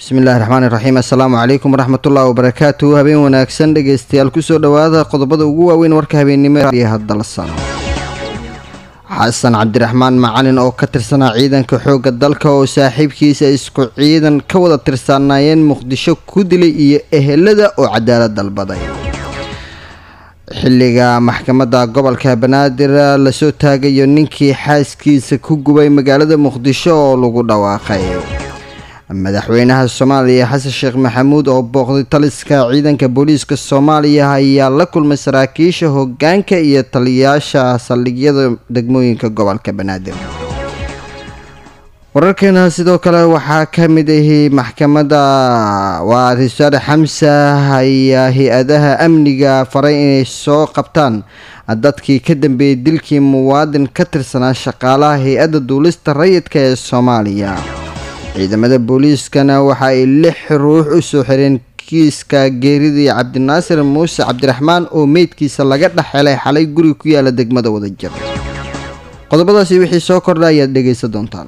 bismillahi raxmaani raxiim assalaamu calaykum waraxmatullahi wabarakaatu habeen wanaagsan dhegeystayaal kusoo dhowaada qodobada ugu waaweyn warka habeennimo hadalsan xasan cabdiraxmaan macalin oo ka tirsanaa ciidanka xoogga dalka oo saaxiibkiisa isku ciidan ka wada tirsanaayeen muqdisho ku dilay iyo ehelada oo cadaalad dalbaday xilliga maxkamadda gobolka banaadir lasoo taagayo ninkii xaaskiisa ku gubay magaalada muqdisho oo lagu dhawaaqay madaxweynaha soomaaliya xasan sheekh maxamuud oo booqday taliska ciidanka booliiska soomaaliya ayaa la kulmay saraakiisha hogaanka iyo taliyayaasha saldhigyada degmooyinka gobolka banaadir wararkeena sidoo kale waxaa ka mid ahi maxkamadda waa risaare xamsa ayaa hay-adaha amniga faray inay soo qabtaan dadkii ka dambeeyey dilkii muwaadin ka tirsanaa shaqaalaha hay-adda duulista rayidka ee soomaaliya ciidamada booliiskana waxa ay lix ruux u soo xireen kiiska geeridii cabdinaasir muuse cabdiraxmaan oo meydkiisa laga dhex helay xalay guri ku yaala degmada wadajir qodobadaasi wixii soo kordha ayaad dhegaysan doontaan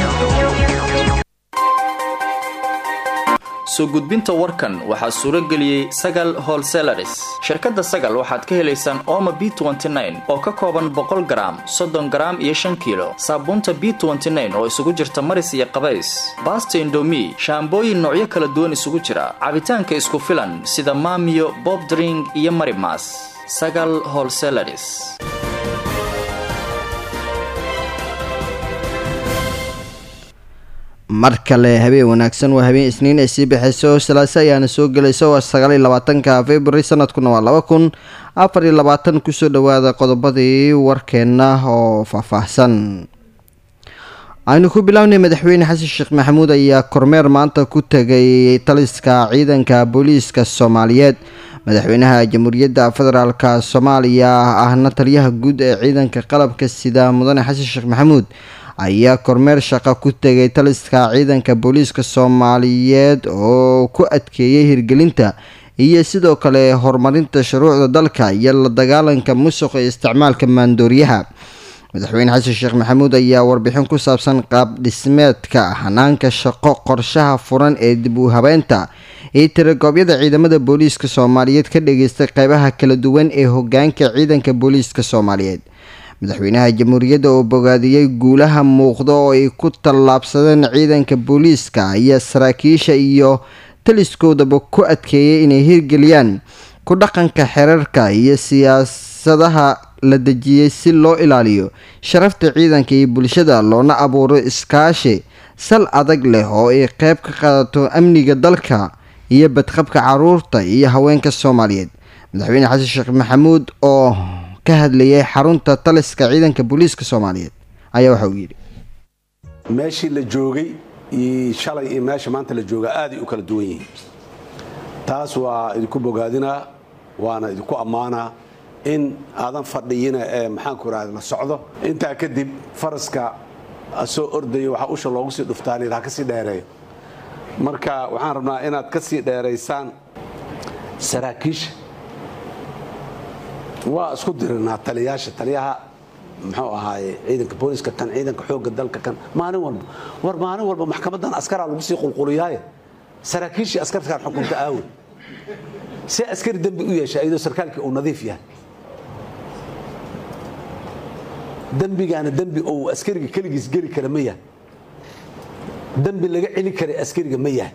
soo gudbinta warkan waxaa suuro geliyey sagal holselaris shirkadda sagal waxaad ka helaysaan oma b oo ka kooban boqol garaam soddon garaam iyo shan kiilo saabuunta b oo isugu jirta maris iyo qabays baasta indomi shaambooyin noocyo kala duwan isugu jira cabitaanka isku filan sida maamiyo bobdring iyo marimas sagal holselaris mar kale habeen wanaagsan waa habeen isniin ay sii baxayso salaase ayaana soo gelayso waa sagaaliyo labaatanka february sanadkuna waa laba kun afar iyo labaatan kusoo dhawaada qodobadii warkeena oo faahfaahsan aynu ku bilownay madaxweyne xasan sheekh maxamuud ayaa kormeer maanta ku tegay taliska ciidanka booliiska soomaaliyeed madaxweynaha jamhuuriyadda federaalk soomaaliya ahna taliyaha guud ee ciidanka qalabka sida mudane xasan sheekh maxamuud ayaa kormeer shaqo ku tegay taliska ciidanka booliiska soomaaliyeed oo ku adkeeyay hirgelinta iyo sidoo kale horumarinta shuruucda dalka iyo la dagaalanka musuqa iyo isticmaalka maandooriyaha madaxweyne xasan sheekh maxamuud ayaa warbixin ku saabsan qaab dhismeedka hanaanka shaqo qorshaha furan ee dib u habeynta iyo tiragoobyada ciidamada booliiska soomaaliyeed ka dhageystay qeybaha kala duwan ee hogaanka ciidanka booliiska soomaaliyeed madaxweynaha jamhuuriyadda oo bogaadiyey guulaha muuqda oo ay ku tallaabsadeen ciidanka booliiska ayaa saraakiisha iyo taliskoodaba ku adkeeyay inay hirgeliyaan ku dhaqanka xeerarka iyo siyaasadaha la dejiyey si loo ilaaliyo sharafta ciidanka iyo bulshada loona abuuro iskaashi sal adag leh oo ay qeyb ka qaadato amniga dalka iyo badqabka caruurta iyo haweenka soomaaliyeed madaxweyne xasan sheekh maxamuud oo ka hadlayay xarunta taliska ciidanka booliiska soomaaliyeed ayaa waxa uu yidhi meeshii la joogay iyo shalay iyo meesha maanta la jooga aaday u kala duwan yihiin taas waa idinku bogaadinaa waana idinku ammaanaa in aadan fadhiyina ee maxaanku irahda la socdo intaa kadib faraska soo ordaya waxaa usha loogu sii dhuftaan ha ka sii dheereeyo marka waxaan rabnaa inaad ka sii dheeraysaan saraakiisha waa isku dirinaa taliyaasha taliyaha muxuu ahaaye ciidanka booliiska kan ciidanka xoogga dalka kan maalin walba war maalin walba maxkamadan askaraa lagu sii qulquliyaaye saraakiishii askartaan xukunta aawe si askari dembi u yeesha iyadoo sarkaalkii uu nadiif yahay dembigaana dembi uu askariga keligiis geli kara ma yahay dembi laga celi karay askariga ma yahay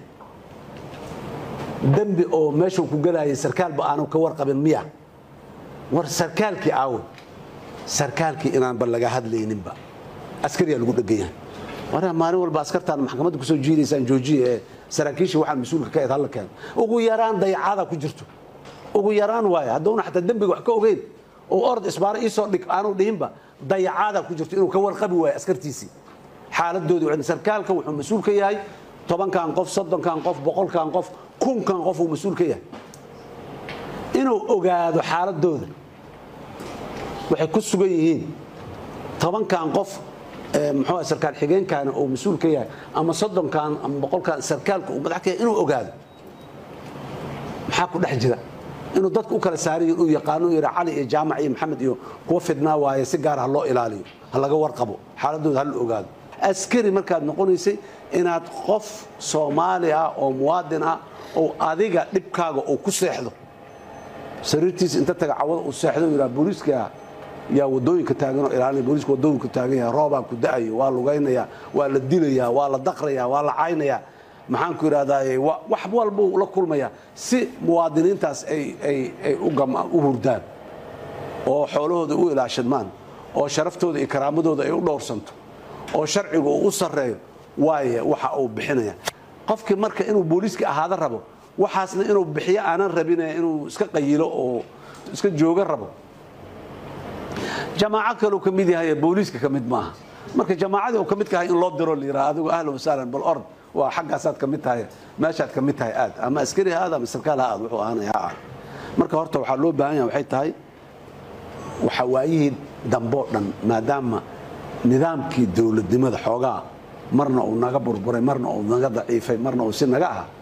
dembi oo meeshuu ku gelaayay sarkaalba aanu ka warqabin miya war sarkaalkii aawe sarkaalkii inaanba laga hadlayninba askariyaa lagu dhegan yahay war maalin walba askartaan maxkamadda kusoo jiidaysaan joojiya ee saraakiishii waxaan mas-uulka ka eed halla keeno ugu yaraan dayacada ku jirto ugu yaraan waaye hadduuna xataa dembiga wax ka ogeyn oo orod isbaaro iisoo dhig aanu dhihinba dayacaada ku jirto inuu ka warqabi waayo askartiisii xaaladoodu sarkaalka wuxuu mas-uul ka yahay tobankan qof soddonkan qof boqolkan qof kunkan qof uu mas-uul ka yahay inuu ogaado xaaladooda waxay ku sugan yihiin tobankan qof muxuu sarkaal xigeenkaana uu mas-uul ka yahay ama soddonkan ama boqolkan sarkaalka uu madax ka yahay inuu ogaado maxaa ku dhex jira inuu dadka u kala saariyo uu yaqaano yidha cali iyo jaamac iyo maxamed iyo kuwa fidnaa waaye si gaar ha loo ilaaliyo ha laga warqabo xaaladooda ha la ogaado askari markaad noqonaysay inaad qof soomaali ah oo muwaadin ah oo adiga dhibkaaga uu ku seexdo sariirtiisa inta taga cawada uu seexdo yidhaha booliiska yaa wadooyinka taaganoo ilaalinaya booliiska wadooyinka taagan yahay roobaa ku da'ayo waa lugaynaya waa la dilayaa waa la daqraya waa la caynaya maxaan ku idhahdaa wax walbuu la kulmaya si muwaadiniintaas ay u hurdaan oo xoolahooda u ilaashadmaan oo sharaftooda iyo karaamadooda ay u dhowrsanto oo sharcigu uu u sarreeyo waaye waxa uu bixinaya qofkii marka inuu booliiska ahaada rabo waxaasna inuu bixiyo aanan rabin inuu iska qayilo oo iska jooga rabo jamaaco kaleu ka mid yahay booliiska ka mid maaha marka jamaacadii uu ka mid kahay in loo diro la yidhaha adigu ahlan wasahlan bal ord waa xaggaasaad ka mid tahay meeshaad ka mid tahay aad ama askari ha aad ama sarkaal ha aad wuxuu ahaanaya ha ah marka horta waxaa loo baahan yahay waxay tahay waxa waayihii damboo dhan maadaama nidaamkii dowladnimada xoogaa marna uu naga burburay marna uu naga daciifay marna uu si naga aha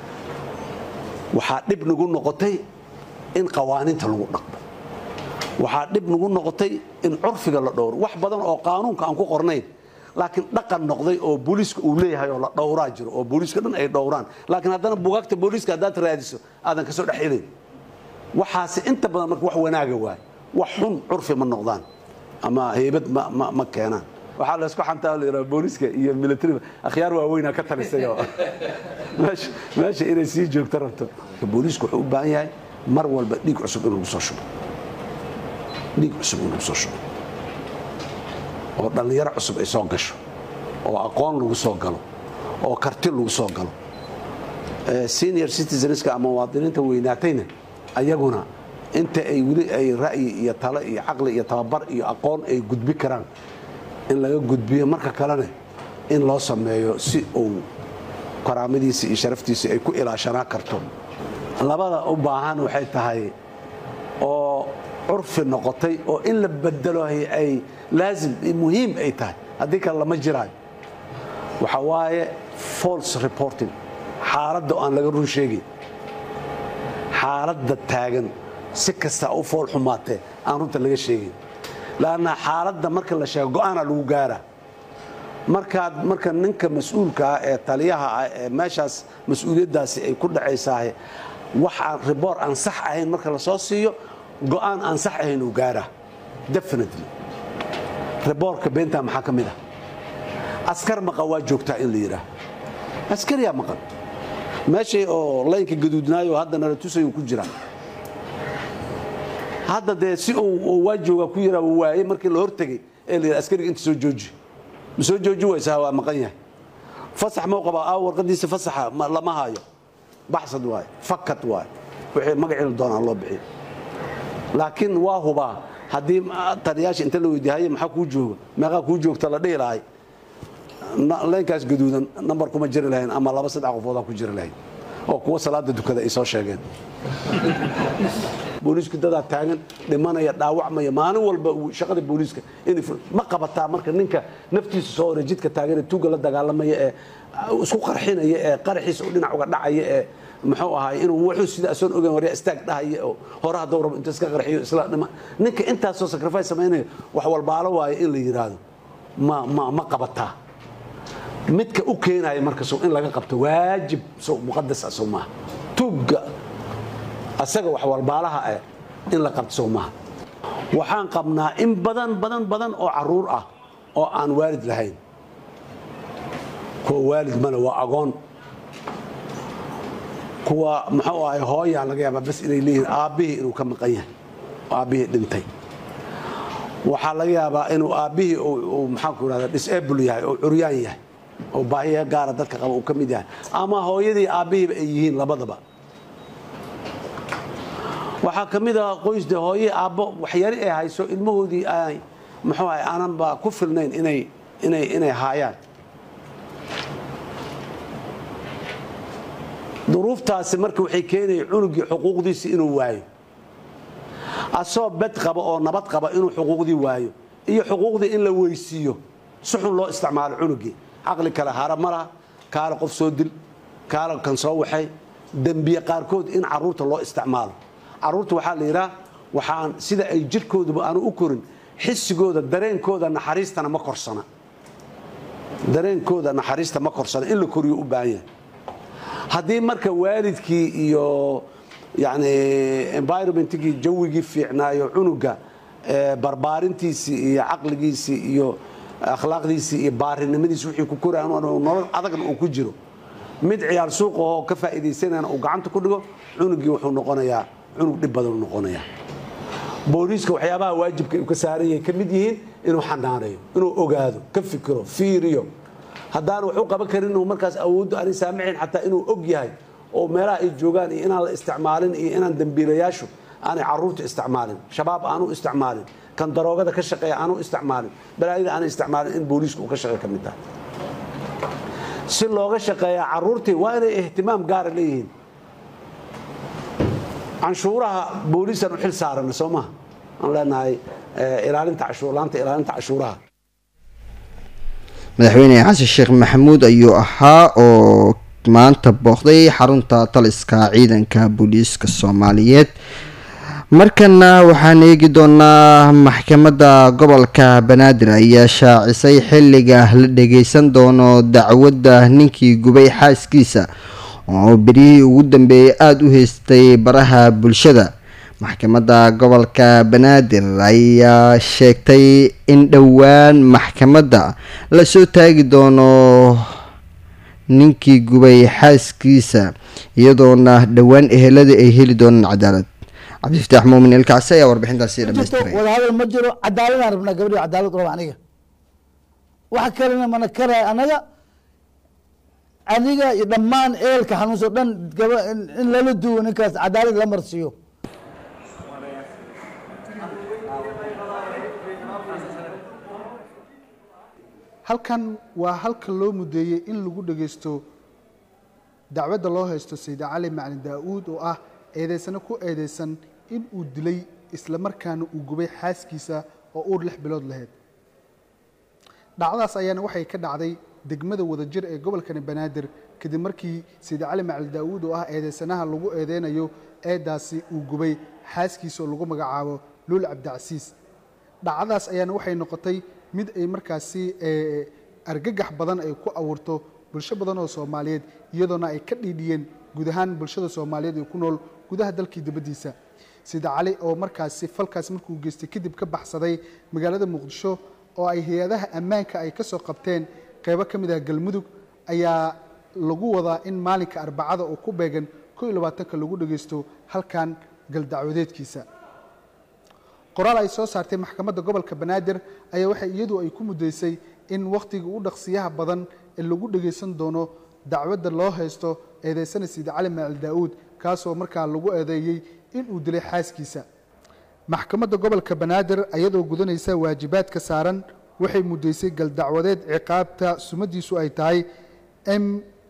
waxaa dhib nagu noqotay in qawaaniinta lagu dhaqmo waxaa dhib nagu noqotay in curfiga la dhowro wax badan oo qaanuunka aan ku qornayn laakiin dhaqan noqday oo booliiska uu leeyahay oo la dhowraa jiro oo booliiska dhan ay dhowraan laakiin haddana bugaagta booliiska haddaad raadiso aadan ka soo dhex helin waxaasi inta badan marka wax wanaaga waay wax xun curfi ma noqdaan ama heybad ma keenaan waxaa laysku xantaa la yidhaha booliiska iyo militariga akhyaar waaweynaa ka talisay oo meesha inay sii joogto rabto booliisku wuxuu u baahan yahay mar walba dhiig cusub in lagu soo shubo dhiig cusub in lagu soo shubo oo dhallinyaro cusub ay soo gasho oo aqoon lagu soo galo oo karti lagu soo galo senior citizenska ama muwaadiniinta weynaatayna ayaguna inta ay weli ay ra'yi iyo talo iyo caqli iyo tababar iyo aqoon ay gudbi karaan in laga gudbiyo marka kalena in loo sameeyo si uu karaamadiisa iyo sharaftiisa ay ku ilaashanaa karto labada u baahan waxay tahay oo curfi noqotay oo in la bedelo ay laazim muhiim ay tahay haddii kale lama jiraayo waxa waaye false reporting xaaladda aan laga run sheegin xaaladda taagan si kasta u fool xumaatee aan runta laga sheegin lanna xaaladda marka la sheego go-aanaa lagu gaara markaad marka ninka mas-uulka ah ee taliyaha ah ee meeshaas mas-uuliyaddaasi ay ku dhacaysaah wax aan riboor aan sax ahayn marka la soo siiyo go-aan aan sax ahayn uu gaara definitely riboorka beentaa maxaa ka mid ah askar maqan waa joogtaa in la yidhaah askariyaa maqan meeshay oo laynka gaduudnaayo hadda nala tusayu ku jiraan hadda dee si uu waa jooga ku yaraa uu waayey markii la hortegay ee la yidhaha askariga inta soo jooji ma soo jooji waysaa waa maqan yahay fasax mau qabaa aa warqadiisa fasaxa lama haayo baxsad waaye fakad waaye wixii magacii la doonaa loo bixiyo laakiin waa hubaa haddii taliyaasha inta la weydiihaye maxaa kuu jooga meeqaa kuu joogta la dhihi lahay leynkaas gaduudan nambar kuma jiri lahayn ama laba saddex qofoodaa ku jiri lahayn oo kuwa salaada dukada ay soo sheegeen booliisku dadaa taagan dhimanaya dhaawacmaya maalin walba shaqada booliiska ma qabataa marka ninka naftiisa soo hore jidka taagan ee tuuga la dagaalamaya ee isku qarxinaya ee qaraxiisa u dhinac uga dhacaya ee muxuu ahaay inuu wuxuu sida asoon ogeyn warya istaag dhahaya oo hore hadduu rabo inta iska qarxiyo isla dhima ninka intaasoo sacrifice samaynaya wax walbaalo waayo in la yidhaahdo ma ma ma qabataa midka u keenaya marka sow in laga qabto waajib sow muqadas ah sow maaha tuugga asaga wax walbaalaha eh in la qabto sow maaha waxaan qabnaa in badan badan badan oo caruur ah oo aan waalid lahayn kuwa waalid male waa agoon kuwa muxuu ahay hooyaa laga yaabaa bas inay leeyihiin aabbihii inuu ka maqan yahay aabbihii dhintay waxaa laga yaabaa inuu aabbihii maxaanku irahda disable yahay oo curyaan yahay oo baahiya gaara dadka qaba uu ka mid yahay ama hooyadii aabbihiiba ay yihiin labadaba waxaa ka mid ah qoysde hooye aabbo waxyari ay hayso ilmahoodii ay muxuu ahay aananba ku filnayn inay inay inay haayaan duruuftaasi marka waxay keenaya cunugii xuquuqdiisi inuu waayo asoo bed qaba oo nabad qaba inuu xuquuqdii waayo iyo xuquuqdii in la weysiiyo si xun loo isticmaalo cunugii caqli kale hara ma laha kaale qof soo dil kaale kan soo waxay dembiye qaarkood in caruurta loo isticmaalo caruurta waxaa la yidhaah waxaan sida ay jirhkooduba aanu u korin xisigooda dareenkooda naxariistana ma korsana dareenkooda naxariista ma korsana in la koriyo u baahan yahay haddii marka waalidkii iyo yani environmentkii jawigii fiicnaayo cunuga barbaarintiisii iyo caqligiisii iyo akhlaaqdiisii iyo baarinimadiisi wixii ku koraan nolol adagna uu ku jiro mid ciyaar suuqahoo ka faa'iidaysanayana uu gacanta ku dhigo cunugii wuxuu noqonayaa cunug dhib badan noqonaya booliiska waxyaabaha waajibka uu ka saaran yahay ka mid yihiin inuu xanaaneeyo inuu ogaado ka fikiro fiiriyo haddaan wax u qaban karin inuu markaas awooddu aanay saamixayn xataa inuu og yahay oo meelaha ay joogaan iyo inaan la isticmaalin iyo inaan dembiilayaashu aanay caruurta isticmaalin shabaab aanu isticmaalin kan daroogada ka shaqeeya aanu isticmaalin balaayada aanay isticmaalin in booliisku uu ka shaqeey ka mid tahay si looga shaqeeyaa caruurtii waa inay ihtimaam gaara leeyihiin canshuuraha booliisaan u xil saarana soo maha aan leenahay ilaalinta cashuurlaanta ilaalinta cashuuraha madaxweyne xasan sheekh maxamuud ayuu ahaa oo maanta booqday xarunta taliska ciidanka booliiska soomaaliyeed markana waxaan eegi doonaa maxkamadda gobolka banaadir ayaa shaacisay xilliga la dhageysan doono dacwadda ninkii gubay xaaskiisa oo berihii ugu dambeeyay aada u haystay baraha bulshada maxkamadda gobolka banaadir ayaa sheegtay in dhowaan maxkamadda lasoo taagi doono ninkii gubay xaaskiisa iyadoona dhowaan ehelada ay heli doonaan cadaalad cabdifataax muumin ilkacsi ayaa warbixintaasi dhamaystiray wadahadal ma jiro cadaaladaan rabnaa gabadhi cadaalad raba aniga waxa kalena mana karaya anaga aniga iyo dhammaan eelka xanuunso dhan gaba in lala duwo ninkaas cadaalad la marsiiyo halkan waa halka loo mudeeyey in lagu dhageysto dacwadda loo haysto sayid cali macalin daa-uud oo ah eedeysano ku eedeysan in uu dilay isla markaana uu gubay xaaskiisa oo uur lix bilood lahayd dhacdadaas ayaana waxay ka dhacday degmada wadajir ee gobolkani banaadir kadib markii sayid cali macalin daa-uud oo ah eedeysanaha lagu eedeynayo eedaasi uu gubay xaaskiisa oo lagu magacaabo luul cabdicasiis dhacdadaas ayaana waxay noqotay mid ay markaasi argagax badan ay ku abuurto bulsho badan oo soomaaliyeed iyadoona ay ka dhiidhiyeen guud ahaan bulshada soomaaliyeed ee ku nool gudaha dalkii dibaddiisa sida cali oo markaasi falkaas markuu geystay kadib ka baxsaday magaalada muqdisho oo ay hay-adaha ammaanka ay ka soo qabteen qeybo ka mid ah galmudug ayaa lagu wadaa in maalinka arbacada oo ku beegan ko iyo labaatanka lagu dhageysto halkan galdacwadeedkiisa qoraal ay soo saartay maxkamadda gobolka banaadir ayaa waxay iyadu ay ku muddaysay in wakhtiga u dhaqsiyaha badan ee lagu dhagaysan doono dacwadda loo haysto eedeysana sida cali maacil daa-uud kaasoo markaa lagu eedeeyey inuu dilay xaaskiisa maxkamadda gobolka banaadir ayadoo gudanaysa waajibaadka saaran waxay muddaysay galdacwadeed ciqaabta sumadiisu ay tahay m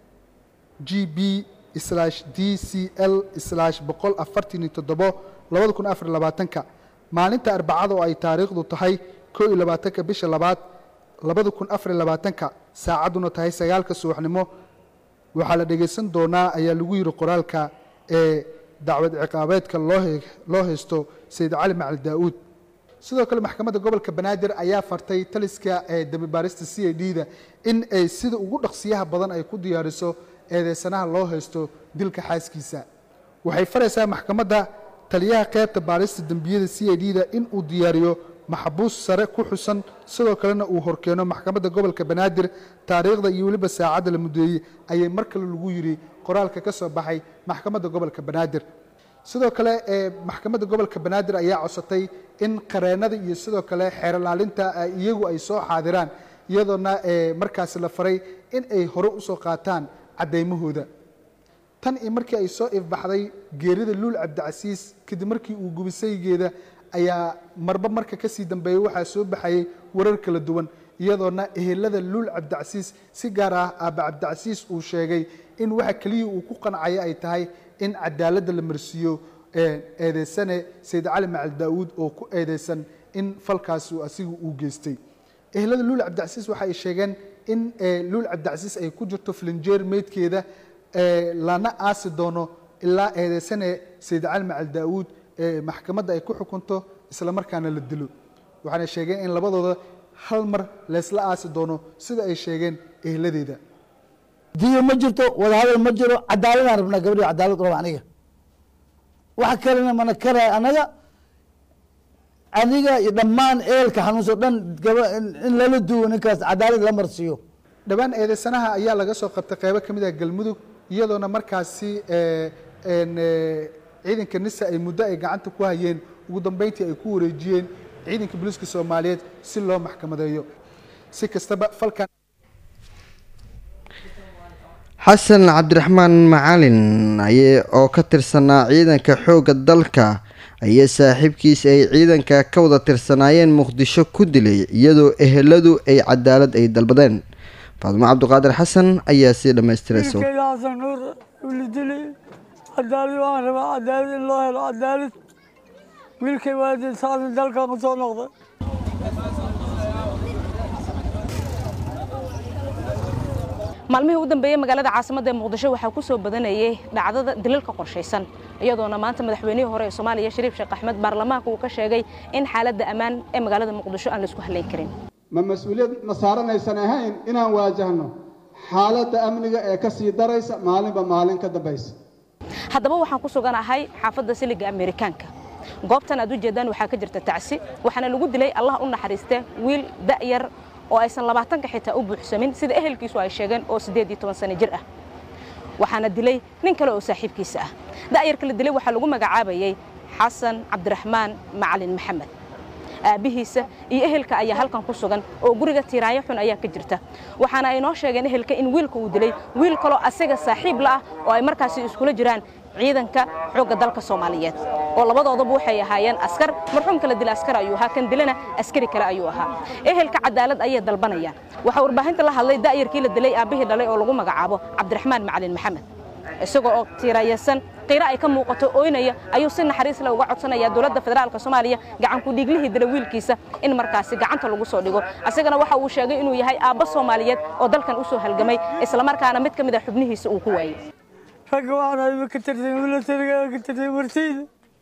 g b d c l boqol afartan iyo toddobo labada kun afar labaatanka maalinta arbacada oo ay taariikhdu tahay ko iyo labaatanka bisha labaad labada kun afar iyo labaatanka saacadduna tahay sagaalka subaxnimo waxaa la dhegaysan doonaa ayaa lagu yidhi qoraalka ee dacwad ciqaabeedka loo haysto sayid cali macali daa-uud sidoo kale maxkamadda gobolka banaadir ayaa fartay taliska ee dambibaarista c a d da in ay sida ugu dhaqsiyaha badan ay ku diyaariso eedeysanaha loo haysto dilka xaaskiisa waxay faraysaa maxkamadda taliyaha qaybta baarista dembiyada c a d da in uu diyaariyo maxbuus sare ku xusan sidoo kalena uu horkeeno maxkamadda gobolka banaadir taariikhda iyo weliba saacadda la mudeeyey ayay mar kale lagu yidhi qoraalka ka soo baxay maxkamadda gobolka banaadir sidoo kale ee maxkamadda gobolka banaadir ayaa codsatay in qareennada iyo sidoo kale xeerlaalinta iyagu ay soo xaadiraan iyadoona markaasi la faray in ay hore usoo qaataan caddaymahooda tan iyo markii ay soo ifbaxday geerida luul cabdicasiis kadib markii uu gubisaygeeda ayaa marba marka kasii dambeeyey waxaa soo baxayay warar kala duwan iyadoona ehelada luul cabdicasiis si gaar ah aaba cabdicasiis uu sheegay in waxa keliya uu ku qancaya ay tahay in cadaaladda la marsiiyo eedeysane sayid cali macal daa-uud oo ku eedeysan in falkaasi asigu uu geystay ehelada luul cabdicasiis waxa ay sheegeen in luul cabdicasiis ay ku jirto filinjeer meydkeeda lana aasi doono ilaa eedeysane sayid cali macal daa-uud maxkamadda ay ku xukunto isla markaana la dilo waxaana sheegeen in labadooda hal mar laysla aasi doono sida ay sheegeen ehladeeda diyo ma jirto wadahadal ma jiro cadaaladaan rabnaa gabadhi cadaalad raba aniga waxa kalena mana karaya anaga aniga iyo dhammaan eelka xanuunso dhan gaba in lala duwo ninkaas cadaalad la marsiiyo dhowaan eedeysanaha ayaa laga soo qabtay qeybo ka mid ah galmudug iyadoona markaasi ciidanka nisa ay muddo ay gacanta ku hayeen ugu dambeyntii ay ku wareejiyeen ciidanka booliiska soomaaliyeed si loo maxkamadeeyo si kastaba falkan xasan cabdiraxmaan macalin oo ka tirsanaa ciidanka xoogga dalka ayaa saaxiibkiis ay ciidanka ka wada tirsanaayeen muqdisho ku dilay iyadoo eheladu ay cadaalad ay dalbadeen faadimo cabdiqaadir xasan ayaa sii dhammaystiraysa wiilkayga xasan nuur wili dilay cadaalad waan rabaa cadaalad in loo helo cadaalad wiilkay waadin saasin dalkan ku soo noqday maalmihii u dambeeyey magaalada caasimadda ee muqdisho waxaa ku soo badanayay dhacdada dilalka qorshaysan iyadoona maanta madaxweynihii hore ee soomaaliya shariif sheekh axmed baarlamaanka uu ka sheegay in xaaladda ammaan ee magaalada muqdisho aan la isku halayn karin ma mas-uuliyad ma saaranaysan ahayn inaan waajahno xaaladda amniga ee ka sii daraysa maalinba maalin ka dambaysa haddaba waxaan ku suganahay xaafadda siliga amerikaanka goobtan aad u jeedaan waxaa ka jirta tacsi waxaana lagu dilay allah u naxariiste wiil da'yar oo aysan labaatanka xitaa u buuxsamin sida ehelkiisu ay sheegeen oo siddeed iyo toban sano jir ah waxaana dilay nin kale oo saaxiibkiisa ah da'yarka la dilay waxaa lagu magacaabayay xasan cabdiraxmaan macalin maxamed aabbihiisa iyo ehelka ayaa halkan ku sugan oo guriga tiiraayo xun ayaa ka jirta waxaana ay noo sheegeen ehelka in wiilka uu dilay wiil kaloo asaga saaxiib la ah oo ay markaasi iskula jiraan ciidanka xoogga dalka soomaaliyeed oo labadoodaba waxay ahaayeen askar marxuumka la dila askar ayuu ahaa kan dilana askari kale ayuu ahaa ehelka cadaalad ayay dalbanayaan waxaa warbaahinta la hadlay da'yarkii la dilay aabbihii dhalay oo lagu magacaabo cabdiraxmaan macalin maxamed isagoo oo tiirayasan qiiro ay ka muuqato ooynaya ayuu si naxariis leh uga codsanayaa dowladda federaalka soomaaliya gacanku dhiiglihii dila wiilkiisa in markaasi gacanta lagu soo dhigo asagana waxa uu sheegay inuu yahay aabbo soomaaliyeed oo dalkan u soo halgamay islamarkaana mid ka mid a xubnihiisa uu ku waayey ragga waxaan ayba ka tirsan milatariga ka tirsan martayda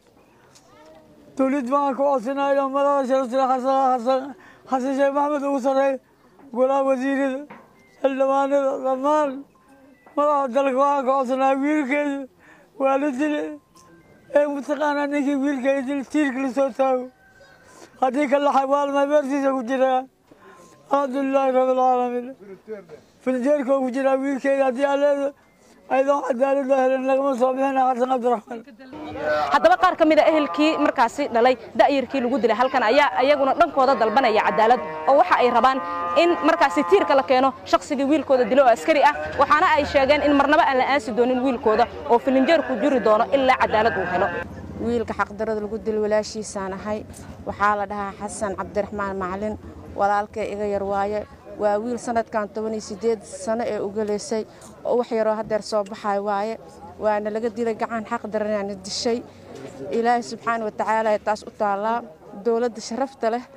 dowlad waxaan ku codsanaya madaxa sharafsare xasan xasan xasan sheekh maxamed ugu sarreey golaha wasiirada xildhibaanada dhammaan madaxa dalka waxaan ka codsanaya wiilkeeda waa la dile ee mataqaanaa ninkii wiilkeeda dil tiirka la soo taago haddii ka laxay waalma beertiisa ku jiraa alxamdulilaahi rabbilcaalamiin filjeerka ku jiraa wiilkeeda haddii aleeda ayadoo cadaalad loo helin lagama soo bixina xasan cabdiraxmaan haddaba qaar ka mid a ehelkii markaasi dhalay da'yarkii lagu dilay halkan ayaa iyaguna dhankooda dalbanaya cadaalad oo waxa ay rabaan in markaasi tiirka la keeno shakhsigii wiilkooda dilo oo askari ah waxaana ay sheegeen in marnaba aan la aasi doonin wiilkooda oo filinjeerku jiri doono ilaa cadaalad uu helo wiilka xaqdarada lagu dil walaashiisaan ahay waxaa la dhahaa xasan cabdiraxmaan macalin walaalkay iga yar waaye waa wiil sanadkan toban iyo sideed sano ee ugaleysay oo wax yaroo hadeer soo baxay waaye waana laga dilay gacan xaq daranaana dishay ilaahay subxaana watacaala taas u taallaa dowladda sharafta leh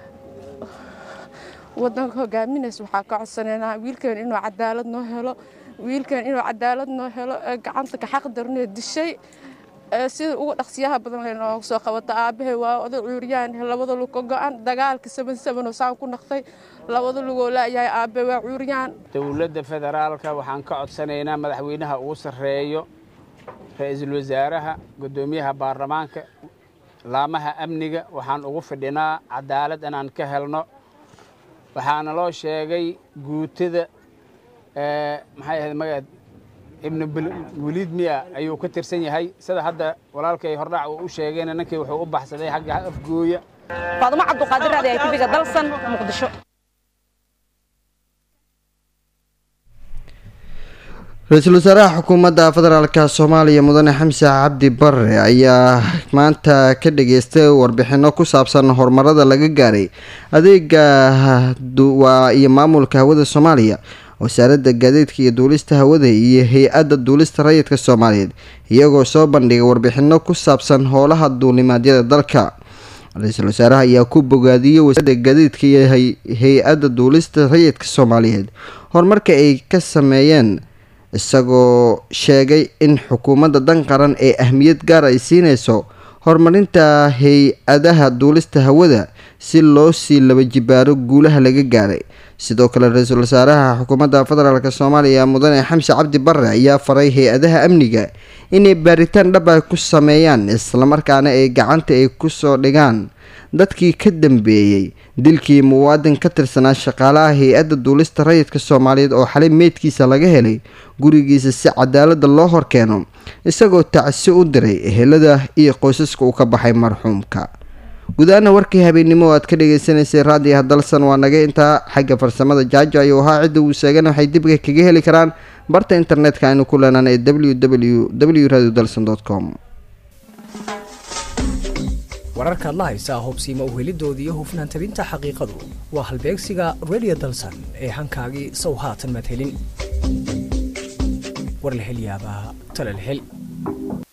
wadanka hogaaminaysa waxaa ka codsanaynaa wiilkan inuu cadaalad noo helo wiilkan inuu cadaalad noo helo ee gacanta ka xaq daranee dishay sida ugu dhaqsiyaha badan leh nooga soo qabata aabbahay waa oday cuuryaan labada lug ka go-an dagaalka saban sabanoo saan ku naqtay labada lugoo laayahay aabbe waa cuuryaan dowladda federaalka waxaan ka codsanaynaa madaxweynaha ugu sarreeyo ra-iisul wasaaraha guddoomiyaha baarlamaanka laamaha amniga waxaan ugu fidhinaa cadaalad inaan ka helno waxaana loo sheegay guutada maxay ahayd magaad ibnu weliid miya ayuu ka tirsan yahay sida hadda walaalkay hordhac uu u sheegayna ninkii wuxuu u baxsaday xagga afgooya faadumo cabduqaadir raadi ay tibiga dalsan muqdisho ra-iisul wasaaraha xukuumadda federaalka soomaaliya mudane xamse cabdi bare ayaa maanta ka dhageystay warbixino ku saabsan horumarada laga gaaray adeega iyo maamulka hawada soomaaliya wasaaradda gaadiidka iyo duulista hawada iyo hay-adda duulista rayidka soomaaliyeed iyagoo soo bandhigay warbixino ku saabsan howlaha duulimaadyada dalka ra-iisul wasaaraha ayaa ku bogaadiyey wasaaradda gaadiidka iyo hay-adda duulista rayidka soomaaliyeed horumarka ay ka sameeyeen isagoo sheegay in xukuumadda dan qaran ee ahmiyad gaar ay siinayso horumarinta hay-adaha duulista hawada si loo sii laba jibaaro guulaha laga gaaray sidoo kale ra-iisul wasaaraha xukuumadda federaalk soomaaliya mudane xamse cabdi bare ayaa faray hay-adaha amniga inay baaritaan dhab ah ku sameeyaan islamarkaana ay gacanta ay kusoo dhigaan dadkii ka dambeeyey dilkii muwaadin ka tirsanaa shaqaalaha hay-adda duulista rayidka soomaaliyeed oo xalay meydkiisa laga helay gurigiisa si cadaalada loo horkeeno isagoo tacsi u diray ehelada iyo qoysaska uu ka baxay marxuumka gudahaana warkii habeennimo oo aad ka dhagaysanaysay raadiyaha dalsan waa naga intaa xagga farsamada jaajo ayuu ahaa cidda uu sheegana waxay dibka kaga heli karaan barta internetka aynu ku leenaan ee w w w radio dalson com wararkaad la haysaa hobsiima uhelidooda iyo hufnaan tabinta xaqiiqadu waa halbeegsiga radio dalsan ee hankaagii sow haatan madhelin war la hel yaabaa tala la hel